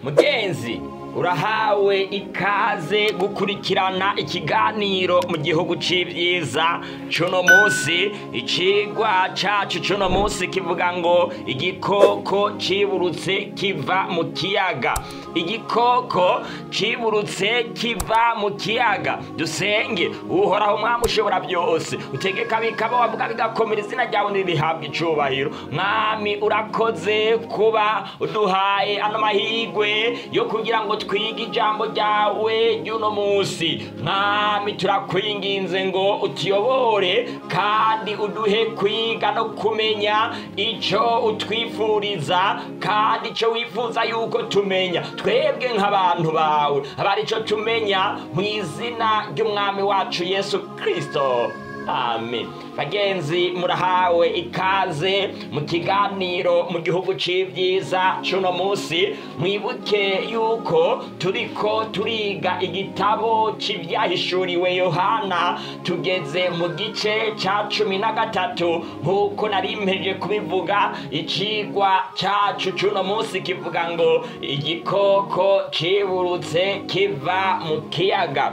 mugenzi urahawe ikaze gukurikirana ikiganiro mu gihugu c'ivyiza cuno musi icigwa cacu cuno musi kivuga ngo igikoko ciburutse kiva mu kiyaga igikoko ciburutse kiva mu kiyaga dusenge uhoraho mwami ushobora byose utegeka bikaba wavuga bigakomera izina ryawe nirihabwa icubahiro mwami urakoze kuba uduhaye ano mahigwe yo kugira ngo twige ijambo ryawe ry'uno munsi mwami turakwinginze ngo utuyobore kandi uduhe kwiga no kumenya ico utwifuriza kandi ico wifuza yuko tumenya twebwe nk'abantu bawe aba arico tumenya mu izina ry'umwami wacu yesu kristo amen bagenzi murahawe ikaze mu kiganiro mu gihugu c'ivyiza cuno musi mwibuke yuko turiko turiga igitabo c'ivyahishuriwe yohana tugeze mu gice ca cumi na gatatu nk'uko nari mpeje kubivuga icigwa cacu cuno musi kivuga ngo igikoko ciburutse kiva mu kiyaga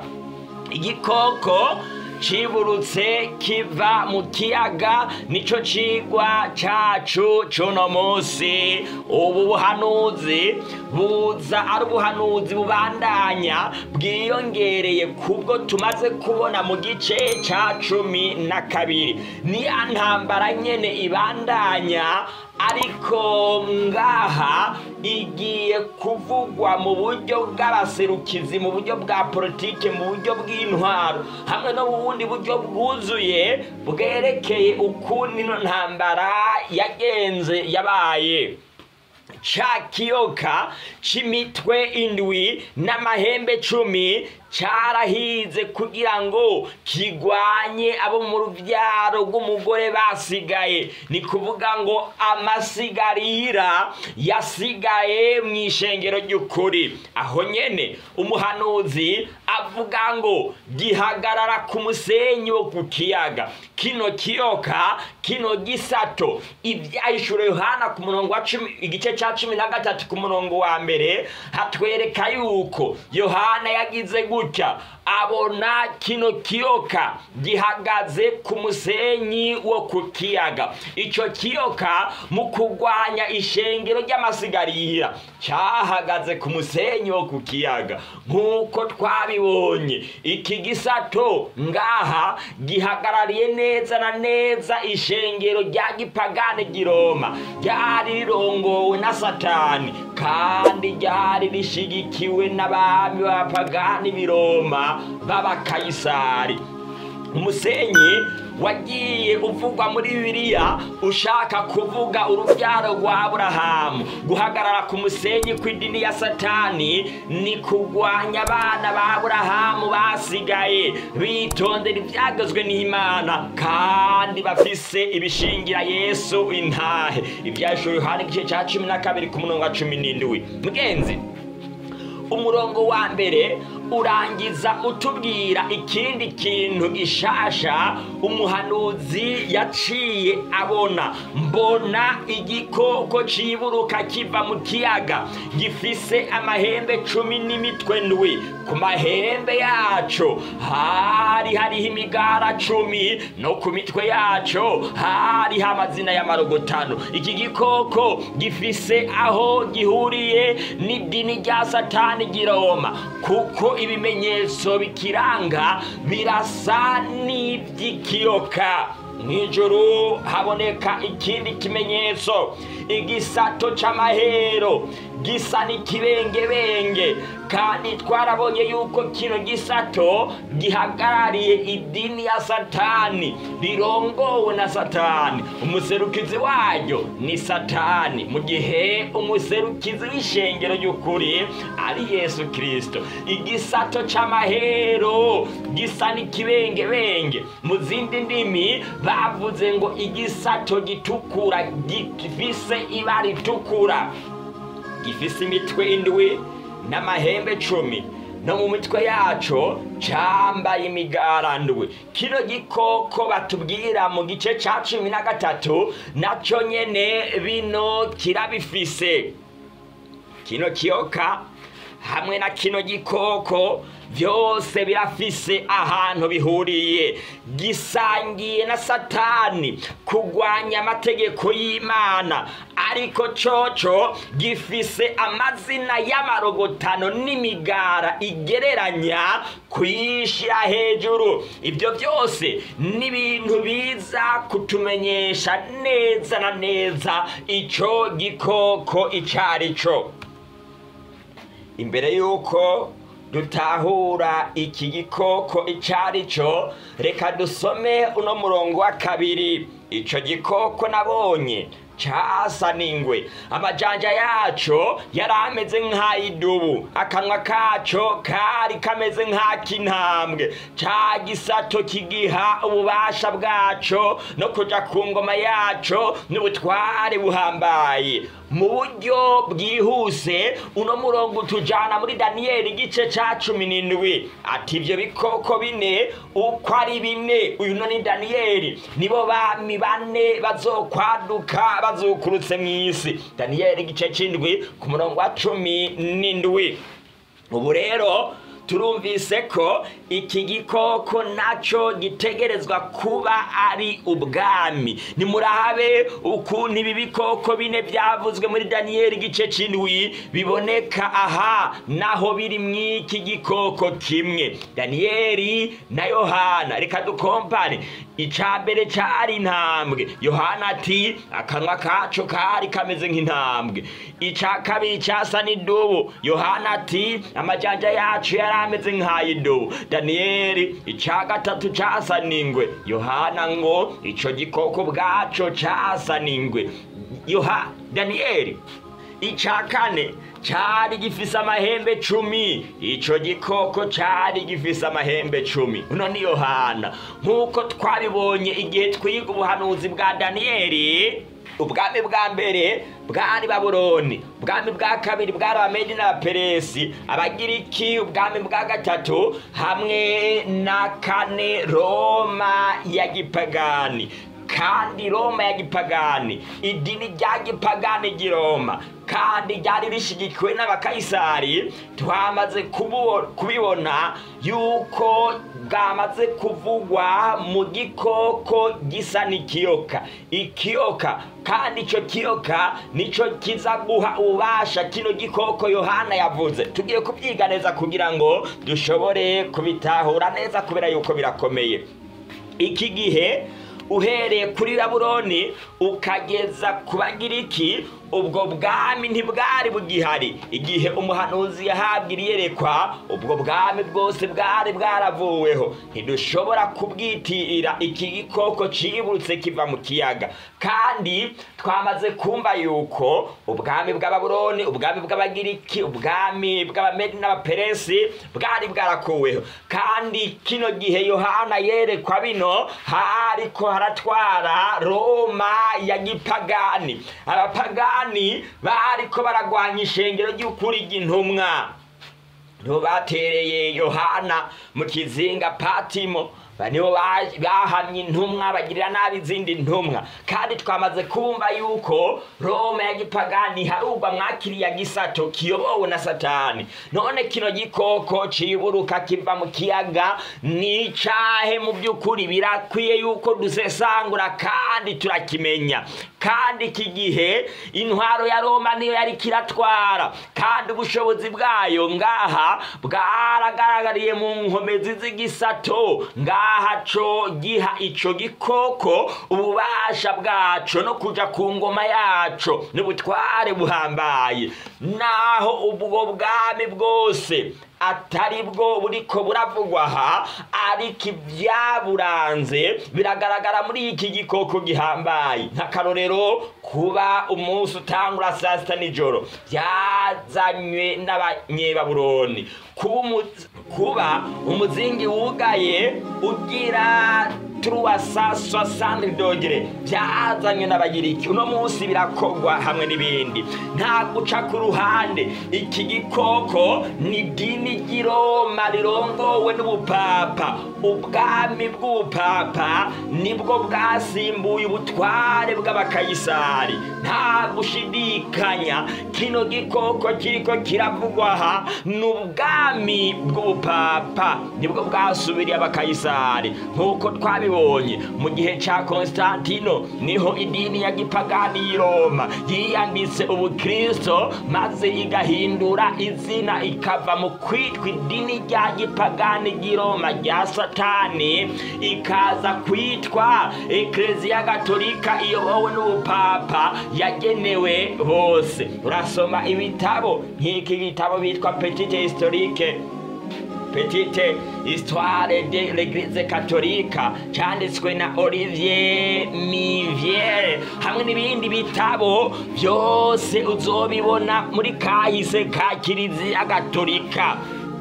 igikoko ciburutse kiva mu kiyaga nico cigwa cacu cuno musi ubu buhanuzi buza ari ubuhanuzi bubandanya bwiyongereye kubwo tumaze kubona mu gice ca cumi na kabiri niya ntambara nyene ibandanya ariko ngaha igiye kuvugwa mu buryo bw'abaserukizi mu buryo bwa politike mu buryo bw'intwaro hamwe no mu bundi buryo bwuzuye bwerekeye ukuntu ino ntambara yagenze yabaye ca kiyoka c'imitwe indwi n'amahembe cumi carahize kugira ngo kigwanye abo mu ruvyaro rw'umugore basigaye ni kuvuga ngo amasigarira yasigaye mu ishengero ry'ukuri aho nyene umuhanuzi avuga ngo gihagarara ku musenyi wo ku kiyaga kino kiyoka kino gisato ivyahishuro yohana ku murongo wa cumi igice ca cumi na gatatu ku murongo wa mbere hatwereka yuko yohana yagize gutya abona kino kiyoka gihagaze ku musenyi wo ku kiyaga ico kiyoka mu kugwanya ishengero ry'amasigarira cahagaze ku musenyi wo ku kiyaga nk'uko twabibonye iki gisato ngaha gihagarariye neza na neza ishengero rya gipagane giroma ryari rirongowe na satani kandi ryari rishigikiwe n'abami b'abapagani biroma b'abakayisari umusenyi wagiye uvugwa muri bibiliya ushaka kuvuga urubyaro rwa aburahamu guhagarara ku musenyi kw'idini ya satani ni kugwanya abana ba aburahamu basigaye bitondera ibyagezwe n'imana kandi bafise ibishingira yesu intahe ibyashoye yohana igice cya cumi na kabiri ku murongo wa cumi n'indwi mugenzi umurongo wa mbere urangiza utubwira ikindi kintu gishasha umuhanuzi yaciye abona mbona igikoko ciburuka kiva mu kiyaga gifise amahembe cumi n'imitwe ndwi ku mahembe yaco hari hariho imigara cumi no ku mitwe yaco hariho amazina y'amarogotano iki gikoko gifise aho gihuriye n'idini rya satani giroma kuko ibimenyetso bikiranga birasa n'iby'ikiyoka mw'ijoro haboneka ikindi kimenyetso igisato c'amahero gisa n'ikibengebenge kandi twarabonye yuko kino gisato gihagarariye idini ya satani rirongowe na satani umuserukizi waryo ni satani mu gihe umuserukizi w'ishengero ry'ukuri ari yesu kirisito igisato c'amahero gisa n'ikibengebenge mu zindi ndimi bavuze ngo igisato gitukura gifise ibara ritukura gifise imitwe indwi n'amahembe cumi no mu mitwe yaco cambaye imigarandwe kino gikoko batubwira mu gice ca cumi na gatatu naco nyene bino kirabifise kino kiyoka hamwe na kino gikoko byose birafise ahantu bihuriye gisangiye na satani kugwanya amategeko y'imana ariko coco gifise amazina y'amarogotano n'imigara igereranya kuyishira hejuru ibyo byose ni ibintu biza kutumenyesha neza na neza ico gikoko icari co imbere y'uko dutahura iki gikoko icari cyo reka dusome uno murongo wa kabiri ico gikoko nabonye casa n'ingwe amajanja yaco yari ameze nk'ay'idubu akanwa kaco kari kameze nk'ak'intambwe ca gisato kigiha ububasha bwaco no kuja ku ngoma yaco n'ubutware buhambaye mu buryo bwihuse uno murongo utujana muri daniyeli igice ca cumi n'indwi ati ivyo bikoko bine uko ari bine uyu no ni daniyeli nibo bami bane bazokwaduka bazukurutse mw'isi daniyeli igice c'indwi ku murongo wa cumi n'indwi ubu rero turumvise ko iki gikoko naco gitegerezwa kuba ari ubwami nimurabe ukuntu ibi bikoko bine byavuzwe muri daniyeli igice c'indwi biboneka aha naho biri mw'iki gikoko kimwe daniyeli na yohana reka dukompane ica mbere cari intambwe yohana ati akanwa kaco kari kameze nk'intambwe ica kabiri casa n'idubu yohana ati amajanja yacu yari ameze nk'ay'idubu daniyeli ica gatatu casa n'ingwe yohana ngo ico gikoko bwaco casa n'ingwe yoha daniyeli ica kane cari gifise amahembe cumi ico gikoko cari gifise amahembe cumi uno ni yohana nk'uko twabibonye igihe twiga ubuhanuzi bwa daniyeli ubwami bwa mbere bwari babuloni ubwami bwa kabiri bwari abamedi n'abaperesi abagiriki ubwami bwa gatatu hamwe na kane roma ya gipagani kandi roma ya gipagani idini rya gipagani ry'i roma kandi ryari rishigikiwe n'abakayisari twamaze kubu- kubibona yuko bwamaze kuvugwa mu gikoko gisa n'ikiyoka ikiyoka kandi ico kiyoka nico kiza guha ububasha kino gikoko yohana yavuze tugiye kubyiga neza kugira ngo dushobore kubitahura neza kubera yuko birakomeye iki gihe uhereye kuri babuloni ukageza ku bagiriki ubwo bwami ntibwari bugihari igihe umuhanuzi yahabwa iyerekwa ubwo bwami bwose bwari bwaravuweho ntidushobora kubwitirira iki gikoko ciburutse kiva mu kiyaga kandi twamaze kumva yuko ubwami bw'ababuloni ubwami bw'abagiriki ubwami bw'abamedi n'abaperesi bwari bwarakuweho kandi kino gihe yohana yerekwa bino hariko haratwara roma ya gipagani abapagani bariko baragwanya ishengero ry'ukuri ry'intumwa nibo batereye yohana mu kizinga patimo nibo ba- bahamye intumwa bagirira nabi izindi ntumwa kandi twamaze kumva yuko roma ya gipagani harugwa mwakiriya gisato kiyobowe na satani none kino gikoko ciburuka kiva mu kiyaga ni icahe mu by'ukuri birakwiye yuko dusesangura kandi turakimenya kandi iki gihe intwaro ya roma niyo yari kiratwara kandi ubushobozi bwayo ngaha bwaragaragariye mu nkomezi z'igisato ngaha co giha ico gikoko ububasha bwaco no kuja ku ngoma yaco n'ubutware buhambaye naho ubwo bwami bwose atari bwo buriko buravugwa aha ariko ibyaburanze biragaragara muri iki gikoko gihambaye nk'akarorero kuba umunsi utangura saa sita nijoro byazanywe n'abanyebabuloni kuba umu- kuba umuzingi wugaye ugira truasa soixante dogere byazanywe n'abagiriki uno munsi birakogwa hamwe n'ibindi nta guca ku ruhande iki gikoko ni idini ry'iroma rirongowe n'ubupapa ubwami bw'ubupapa nibwo bwasimbuye ubutware bw'abakayisari nta gushidikanya kino gikoko kiriko kiravugwa aha ni ubwami bw'ubupapa nibwo bwasubiriye abakayisari nk'uko twabibonye mu gihe ca konstantino niho idini ya gipagani y'i roma yiyambitse ubukristo maze igahindura izina ikava mu kwitwa idini rya gipagani ry'i roma rya satani ikaza kwitwa ekleziya gatolika iyobowe n'ubupapa yagenewe bose urasoma ibitabo nk'iki gitabo bitwa petite historique petite histoire de l'église catholique cyanditswe na olivier miviere hamwe n'ibindi bitabo byose uzobibona muri kahise ka kiliziya gatolika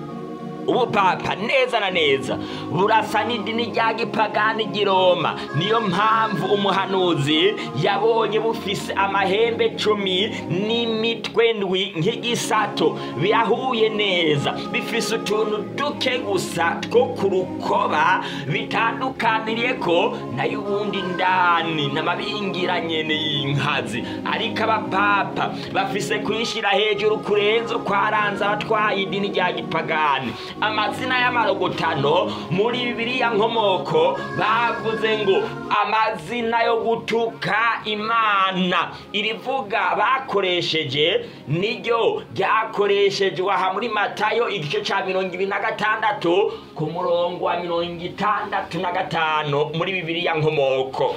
ubupapa neza na neza burasa n'idini rya gipagani ry'i roma niyo mpamvu umuhanuzi yabonye bufise amahembe cumi n'imitwe ndwi nk'igisato birahuye neza bifise utuntu duke gusa two ku rukoba bitandukaniriye ko nayo ubundi ndani n'amabingiranyene y'inkazi ariko abapapa bafise kwishira hejuru kurenza kwaranze abatwaye idini rya gipagani amazina y'amarogotano muri bibiliya nkomoko bavuze ngo amazina yo gutuka imana irivuga bakoresheje niryo ryakoreshejwe aha muri matayo igice ca mirongo ibiri na gatandatu ku murongo wa mirongo itandatu na gatanu muri bibiliya nkomoko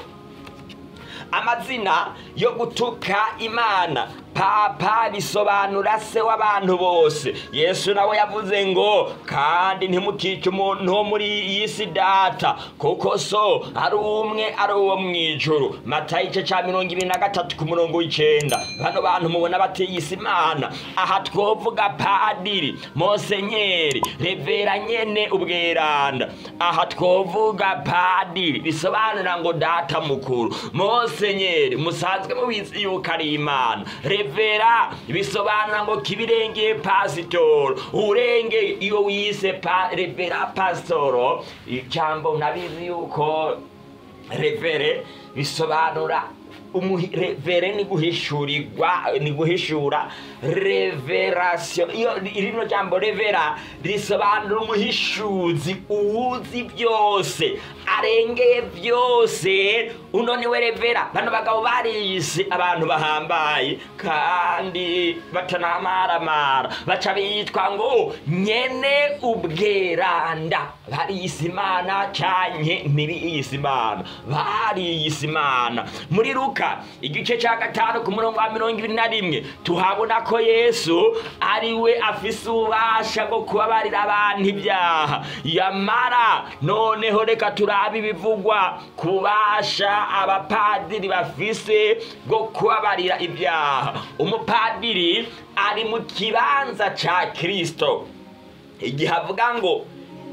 amazina yo gutuka imana papa bisobanura se w'abantu bose yesu nawe yavuze ngo kandi ntimukice umuntu wo muri iyi si data kuko so ari umwe ari uwo mu ijuru matayo igice cya mirongo ibiri na gatatu ku murongo w'icenda bano bantu mubona batiyise imana aha twovuga padiri mosenyeri revera nyene ubweranda aha twovuga padiri bisobanura ngo data mukuru mosenyeri musanzwe mubizi yuko ari imana revera bisobanura ngo kibirengeye pasitoro urenge iyo wise pa, revera pasitoro ijambo nabizi yuko revere bisobanura revere ni guhishurirwa ni guhishura reverasiyo iyo rino jambo revera risobanura umuhishuzi uwuzi byose arengeye byose uno niwe revera bano bagabo bariyise abantu bahambaye kandi batanamaramara baca bitwa ngo nyene ubweranda bariyise imana canke ntibiyise imana bariyise imana muri luka igice ca gatanu ku murongo wa mirongo ibiri na rimwe tuhabona ko yesu ari we afise ububasha bwo kubabarira abantu ibyaha yamara noneho reka turabe ibivugwa ku bubasha abapadiri bafise bwo kubabarira ibyaha umupadiri ari mu kibanza ca kirisito igihe avuga ngo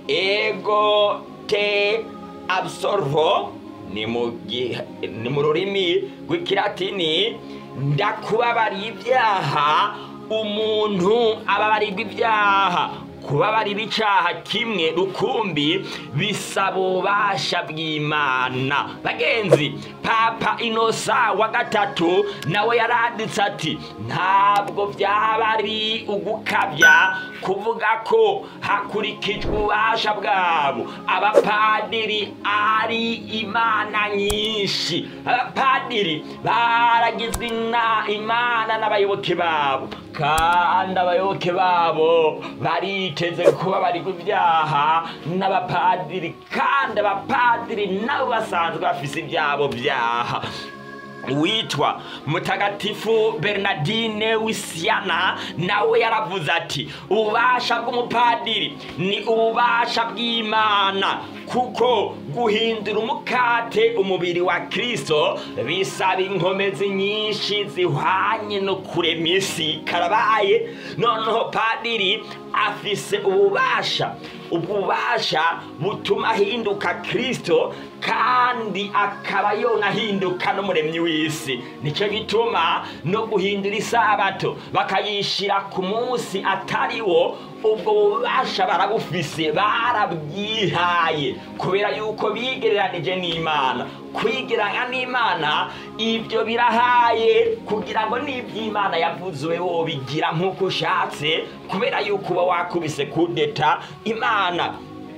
ego te absorvo ni mu rurimi rw'ikilatini ndakubabariye ibyaha umuntu ababarirwa ibyaha kubabarira icaha kimwe rukumbi bisaba ububasha bw'imana bagenzi papa inosa wa gatatu nawe yaranditse ati ntabwo byaba ari ugukabya kuvuga ko hakurikijwe ububasha bwabo abapadiri ari imana nyinshi abapadiri baragizwe imana n'abayoboke babo kandi abayoboke babo bariteze kuba bari ibyaha n'abapadiri kandi abapadiri nabo basanzwe bafise ibyabo byaha witwa mutagatifu bernardine wisiana nawe yaravuze ati ububasha bw'umupadiri ni ububasha bw'imana kuko guhindura umukate umubiri wa kristo bisaba inkomezi nyinshi zihwanye no kurema isi karabaye noneho padiri afise ububasha ububasha butuma ahinduka kristo kandi akaba yonahinduka n'umuremyi w'isi nicyo gituma no guhindura isabato bakayishira ku munsi atari wo ubwo bubasha barabufise barabwihaye kubera yuko bigereranije n'imana kwigeranya n'imana ibyo birahaye kugira ngo n'iby'imana yavuze wobigira nk'uko ushatse kubera yuko uba wakubise kudeta imana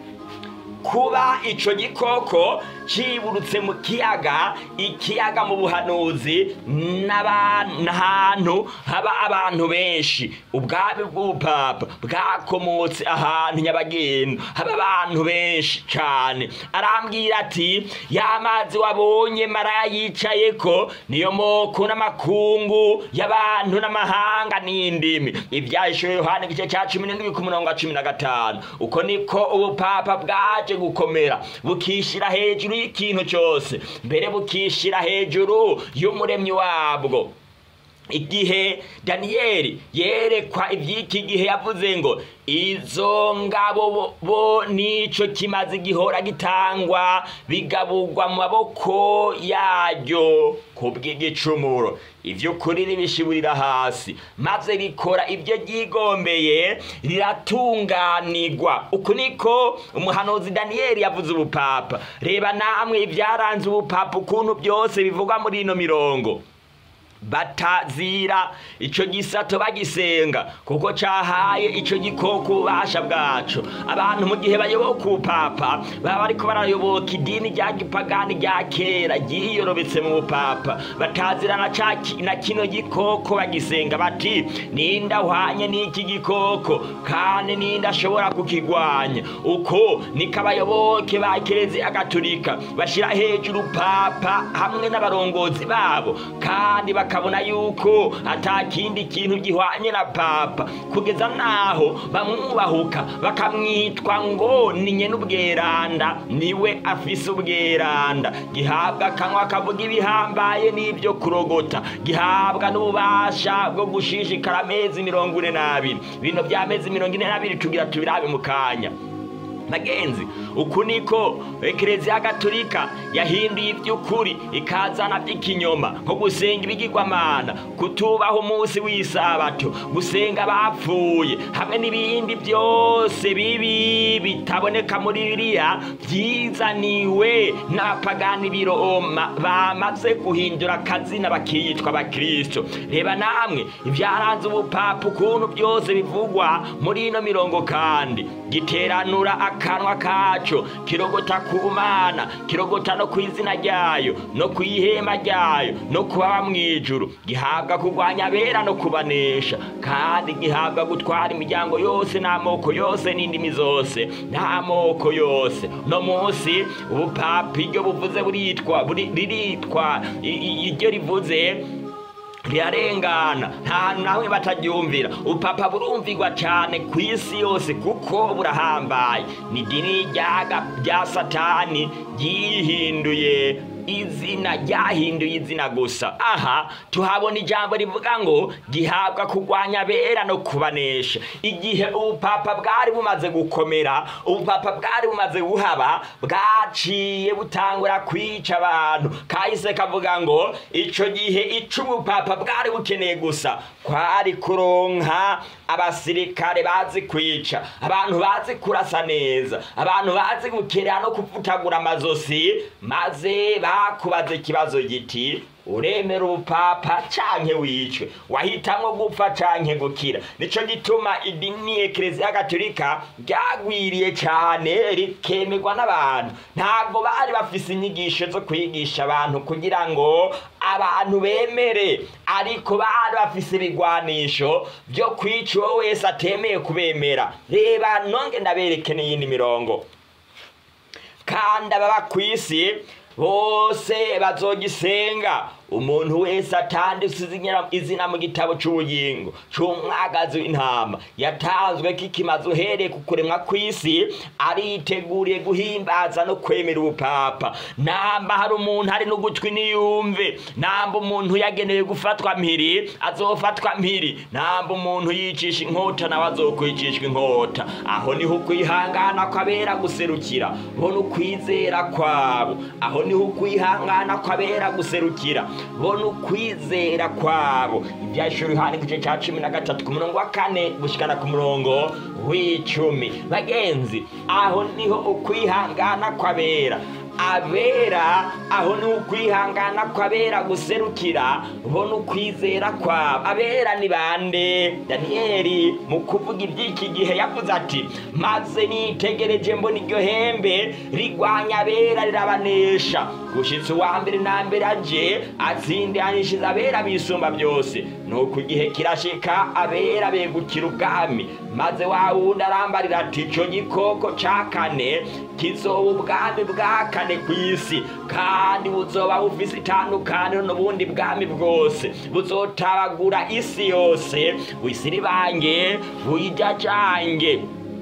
kuba icyo gikoko kiburutse mu kiyaga ikiyaga mu buhanuzi n'ahantu haba abantu benshi ubwami bw'ubupapa bwakomotse ahantu nyabagenda haba abantu benshi cyane arambwira ati ya mazi wabonye maraya yicaye ko niyo moko n'amakungu y'abantu n'amahanga n'indimi ibyahishwe yohani igice cya cumi n'indwi ku murongo wa cumi na gatanu uko niko ubupapa bwaje gukomera bukishyira hejuru y'ikintu cyose mbere bukishyira hejuru y'umuremyi wabwo igihe daniyeli yerekwa iby'iki gihe yavuze ngo izo ngabo bo nicyo kimaze gihora gitangwa bigaburwa mu maboko yaryo ku bw'igicumuro iby'ukuri ribishiburira hasi maze rikora ibyo ryigombeye riratunganirwa uku niko umuhanuzi daniyeli yavuze ubupapa reba namwe ibyaranze ubupapa ukuntu byose bivugwa muri ino mirongo batazira icyo gisato bagisenga kuko cyahaye icyo gikoko ububasha bwacu abantu mu gihe bayoboka ubupapa baba bariko barayoboka idini rya gipagani rya kera ryiyorobetse mu bupapa batazira na, na kino gikoko bagisenga bati ninde ahwanye n'iki gikoko kandi ninde ashobora kukigwanya uko niko abayoboke ba kereziya gatolika bashyira hejuru papa hamwe n'abarongozi babo kandi bakabona yuko atakindi kintu gihwanye na papa kugeza naho bamwubahuka bakamwitwa ngo ni nye n'ubweranda niwe afise ubweranda gihabwa akanwa kavuga ibihambaye n'ibyo kurogota gihabwa n'ububasha bwo gushishikara amezi mirongo ine n'abiri bino by'amezi mirongo ine n'abiri tugira tubirabe mu kanya bagenzi uku niko ekereziya gatolika yahinduye iby'ukuri ikazana by'ikinyoma nko gusenga ibigirwamana kutubaha umunsi w'isabato gusenga abapfuye hamwe n'ibindi byose bibi bitaboneka muri biriya byizaniwe n'abapagani b'iroma bamaze guhindura akazina bakiyitwa abakristo reba namwe ibyaranze ubupapa ukuntu byose bivugwa muri ino mirongo kandi giteranura akanwa kacu kirogota ku mana kirogota no ku izina ryayo no ku ihema ryayo no kubaba mu ijuru gihabwa kurwanya abera no kubanesha kandi gihabwa gutwara imiryango yose n'amoko yose n'indimi zose n'amoko yose no munsi ubupapa iryo buvuze buritwa riritwa iryo rivuze rirarengana nta hantu nawe bataryumvira ubupapa burumvirwa cyane ku isi yose kuko burahambaye ni idini rya satani ryihinduye izina ryahinduye izina gusa aha tuhabona ijambo rivuga ngo gihabwa kurwanya abera no kubanesha igihe ubupapa bwari bumaze gukomera ubupapa bwari bumaze guhaba bwaciye butangura kwica abantu kahise kavuga ngo icyo gihe icyo ubupapa bwari bukeneye gusa kwari kuronka abasirikare bazi kwica abantu bazi kurasa neza abantu bazi gukerera no kuvutagura amazosi maze bakubaza ikibazo giti uremera ubupapa canke wicwe wahitamwo gupfa canke gukira nico gituma idini ekereziya gatolika ryagwiriye cane rikemerwa n'abantu ntabwo bari bafise inyigisho zo kwigisha abantu kugira ngo abantu bemere ariko bari bafise ibigwanisho vyo kwica uwo wese atemeye kubemera reba nonge ndabereke n'iyindi mirongo kandi ababa kw'isi bose bazogisenga umuntu wese atanditse izina- izina mu gitabo c'ubugingo c'umwagazi w'intama yatanzwe k'ikimaze uhereye ku kuremwa kw'isi ariteguriye guhimbaza no kwemera ubupapa namba hari umuntu hari n'ugutwi niyumve namba umuntu yagenewe gufatwa mpiri azofatwa mpiri namba umuntu yicisha inkota nawe azokwicishwa inkota aho niho ukwihangana kwabera guserukira bona ukwizera kwabo aho niho ukwihangana kwabera guserukira bona ukwizera kwabo ibyashuri hano igice cya cumi na gatatu ku murongo wa kane gushikana ku murongo w'icumi bagenzi aho niho ukwihangana kwabera abera aho ni ukwihangana kw'abera guserukira bo ni ukwizera kwabo abera ni bande daniyeli mu kuvuga iby'iki gihe yavuze ati maze nitegereje mbona iryo hembe rigwanya abera rirabanesha gushitsa uwa mbere na mbere aje atsindanishiza abera bisumba byose nuko igihe kirashika abera begukira ubwami maze wa wundi arambarira ati ico gikoko ca kane kizoba ubwami bwa kane ku isi kandi buzoba bufise itandukaniro n'ubundi bwami bwose buzotabagura isi yose wisiribange buyijajange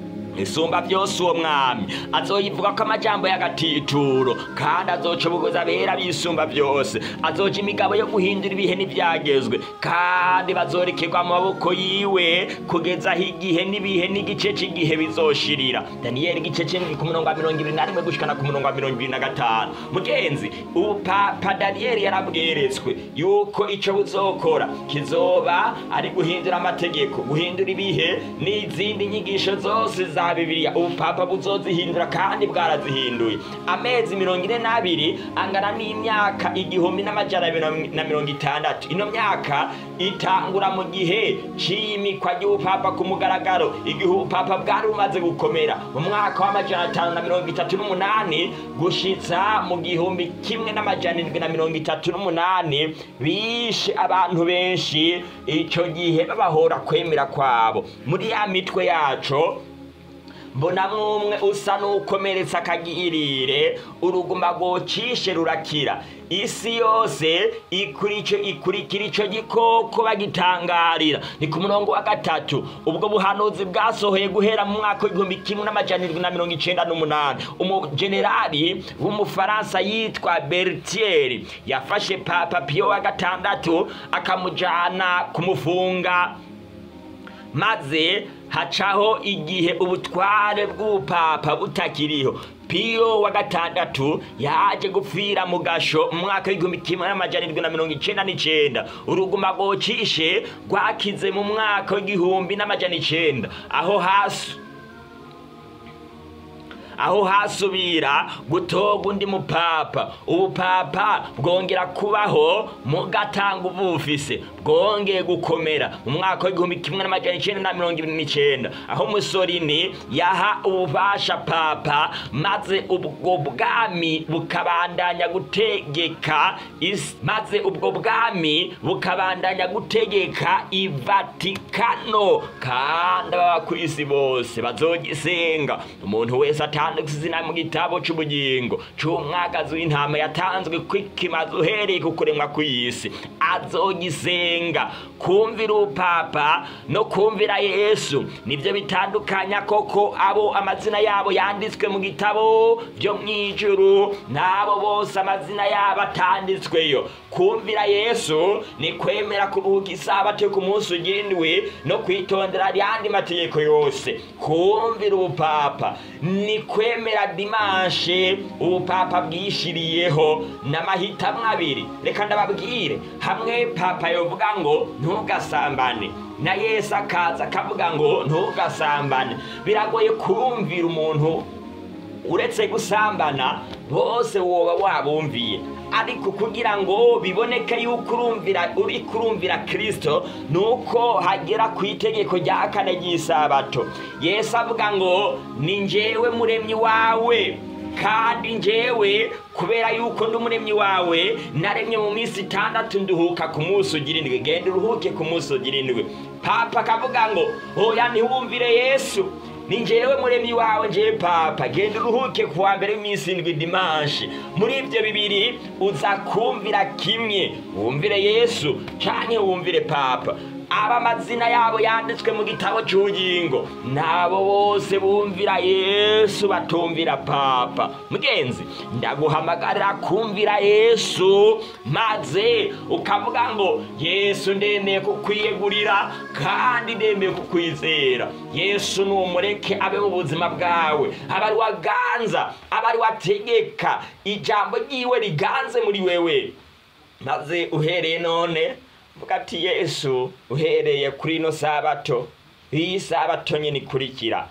isumba byose uwo mwami azoyivuga ko amajambo y'agatituro kandi azoca ubugoza abera bisumba byose azoca imigabo yo guhindura ibihe n'ibyagezwe kandi bazorekerwa mu maboko yiwe kugeza aho igihe n'ibihe n'igice cy'igihe bizoshirira daniyeli igice cy'indwi ku murongo wa mirongo ibiri na rimwe gushikana ku murongo wa mirongo ibiri na gatanu mugenzi ubu papa daniyeli yarabweretswe yuko ico buzokora kizoba ari guhindura amategeko guhindura ibihe n'izindi nyigisho zose za bibiliya ubupapa buzozihindura kandi bwarazihinduye amezi mirongo ine n'abiri angana n'imyaka igihumbi n'amajana abiri na mirongo itandatu ino myaka itangura mu gihe c'iyimikwa ry'ubupapa ku mugaragaro igihe ubupapa bwari bumaze gukomera mu mwaka w'amajana atanu na mirongo itatu n'umunani gushitsa mu gihumbi kimwe n'amajana indwi na mirongo itatu n'umunani bishe abantu benshi ico gihe babahora kwemera kwabo muri ya mitwe yaco mbona mwumwe usa n'ukomeretsa akagirire uruguma rwocishe rurakira isi yose ikurikira ico gikoko bagitangarira ni ku murongo wa gatatu ubwo buhanuzi bwasohoye guhera mu mwaka w'igihumbi kimwe n'amajana irindwi na mirongo icenda n'umunani umujenerali w'umufaransa yitwa bertieri yafashe papa piyo wa gatandatu akamujana kumufunga maze hacaho igihe ubutware bw'ubupapa butakiriho piyo wa gatandatu yaje gupfira mu gasho mu mwaka w'igihumbi kimwe n'amajana irindwi na mirongo icenda n'icenda uruguma rwocishe rwakize mu mwaka w'igihumbi n'amajana icenda aho hasi aho hasubira gutoga undi mupapa ubupapa bwongera kubaho mu gatanga ubufise bwongeye gukomera mu mwaka w'igihumbi kimwe n'amajana icenda na mirongo ibiri n'icenda aho musorini yaha ububasha papa maze ubwo bwami bukabandanya gutegeka isi maze ubwo bwami bukabandanya gutegeka ivatikano kandi ababa ku isi bose bazogisenga umuntu wese atanditse izina mu gitabo c'ubugingo c'umwagazi w'intama yatanzwe kwikimaze uhereye ku kuremwa kw'isi azogisenga kumvira upapa no kumvira yesu nibyo bitandukanya koko abo amazina yabo yanditswe mu gitabo byo mw'ijuru n'abo bose amazina yabo atanditsweyo kumvira yesu ni kwemera kuruhuka isabato ku munsi ugindwi no kwitondera ayandi mategeko yose kumvira ubupapa ni kwemera dimanshe ubupapa bwishiriyeho n'amahitamo abiri reka ndababwire hamwe papa yovuga ngo ntugasambane na yesu akaza akavuga ngo ntugasambane biragoye kumvira umuntu uretse gusambana bose woba wabumviye ariko kugira ngo biboneke yuko urumvira uri kurumvira kirisito ni uko hagera ku itegeko rya kane ry'isabato yesu avuga ngo ni njyewe muremyi wawe kandi njyewe kubera yuko ndi umuremyi wawe naremye mu minsi itandatu nduhuka ku munsi ugira indwi genda uruhuke ku munsi ugira indwi papa akavuga ngo oya ntiwumvire yesu ni njyewe muremyi wawe njyewe papa genda uruhuke ku wa mbere w'iminsi indwi dimanshi muri ibyo bibiri uza kumvira kimwe wumvire yesu canke wumvire papa aba amazina yabo yanditswe mu gitabo cy'ubugingo nabo bose bumvira yesu batumvira papa mugenzi ndaguhamagarira kumvira yesu maze ukavuga ngo yesu ndemeye kukwiyegurira kandi ndemeye kukwizera yesu numureke abe mu buzima bwawe aba ari waganza aba ari wategeka ijambo ryiwe riganze muri wewe maze uhereye none vuga ati yesu uhereye kuri ino sabato iyi sabato nyine ikurikira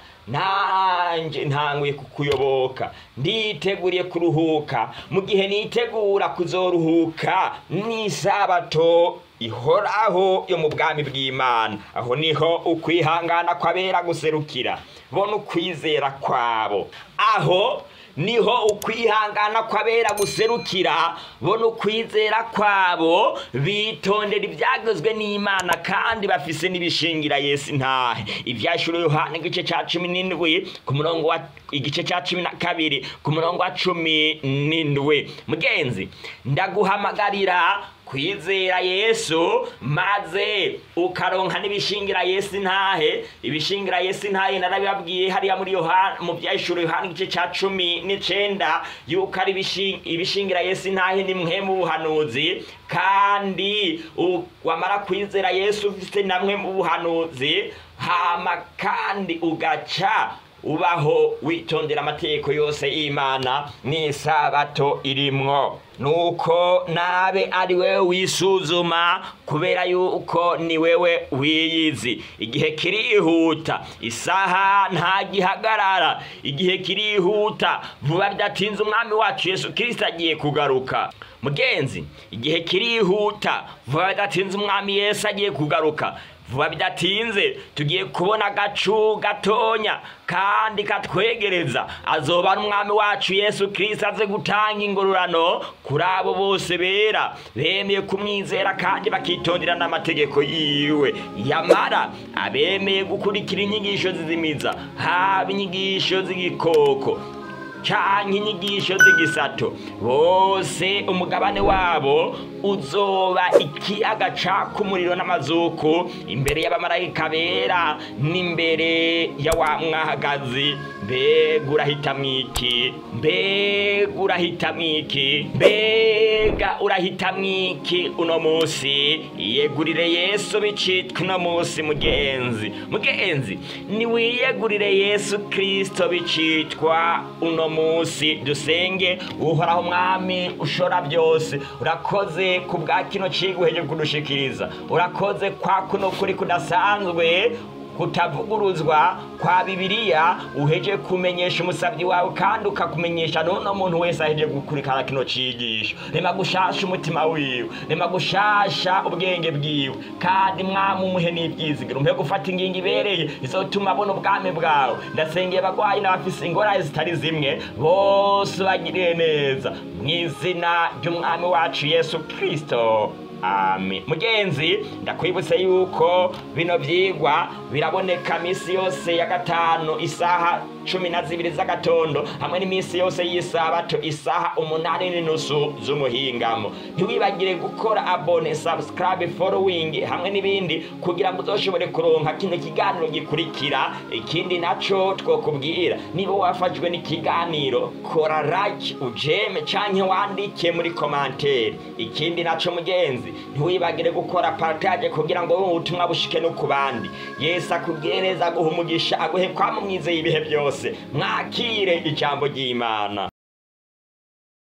nanjye ntanguye kukuyoboka nditeguriye kuruhuka mu gihe nitegura kuzoruhuka n'isabato ihoraho yo mu bwami bw'imana aho niho ukwihangana kwabera guserukira bona ukwizera kwabo aho niho ukwihangana kwabera guserukira bona ukwizera kwabo bitondera ibyagezwe n'imana kandi bafise n'ibishingira yesu ntahe ibyashuro yohana igice cya cumi n'indwi ku murongo wa igice cya cumi na kabiri ku murongo wa cumi n'indwi mugenzi ndaguhamagarira kwizera yesu maze ukaronka n'ibishingira yesu ntahe ibishingira yesu ntahe narabibabwiye hariya muri yohana mu byahishuro yohana igice cya cumi n'icenda yuko ari ibishi- ibishingira yesu ntahe ni mwe mu buhanuzi kandi u- wamara kwizera yesu ufite namwe mu buhanuzi hama kandi ugaca ubaho witondera amategeko yose y'imana n'isabato irimwo nuko nabe ari wewe wisuzuma kubera yuko ni wewe wiyizi igihe kirihuta isaha ntagihagarara igihe kirihuta vuba bidatinze umwami wacu yesu kirisito agiye kugaruka mugenzi igihe kirihuta vuba bidatinze umwami yesu agiye kugaruka vuba bidatinze tugiye kubona agacu gatonya kandi katwegereza azoba ari umwami wacu yesu kirisito aze gutanga ingororano kuri abo bose bera bemeye kumwizera kandi bakitondera n'amategeko yiwe yamara abemeye gukurikira inyigisho zizimiza haba inyigisho z'igikoko canke inyigisho z'igisato bose umugabane wabo uzoba ikiyaga caka umuriro n'amazuku imbere y'abamarayika bera n'imbere ya wa mwahagazi mbega urahitamwo iki mbega urahitamwo iki mbega urahitamwo iki uno musi yegurire yesu bicitwa uno musi mugenzi mugenzi niwiyegurire yesu kristo bicitwa uno musi dusenge uhoraho mwami ushora byose urakoze ku bwa kino cigwa uheje kudushikiriza urakoze kwa kuno kuri kudasanzwe kutavuguruzwa kwa bibiliya uheje kumenyesha umusabyi wawe kandi ukakumenyesha n'uno muntu wese aheje gukurikana kino cigisho rema gushasha umutima wiwe rema gushasha ubwenge bwiwe kandi mwami umuhe n'ibyizigiro umuhe gufata ingingo ibereye izotuma abona ubwami bwawe ndasengeye abagwayi n'abafise ingorane zitari zimwe bose bagiriye neza mu izina ry'umwami wacu yesu kristo amen mugenzi ndakwibutse yuko bino vyigwa biraboneka misi yose ya gatanu isaha cumi na zibiri z'agatondo hamwe n'iminsi yose y'isabato isaha umunani n'inusu z'umuhingamo ntiwibagire gukora abone subscribe following hamwe n'ibindi kugira ngo uzoshobore kuronka kino kiganiro gikurikira ikindi naco twokubwira niba wafashwe n'ikiganiro kora like ujeme canke wandike muri komantere ikindi naco mugenzi ntiwibagire gukora partage kugira ngo ubutumwa bushike no ku bandi yesu akubwire neza aguha umugisha aguhe kwamumwizeye ibihe byose mwakire ijambo ry'imana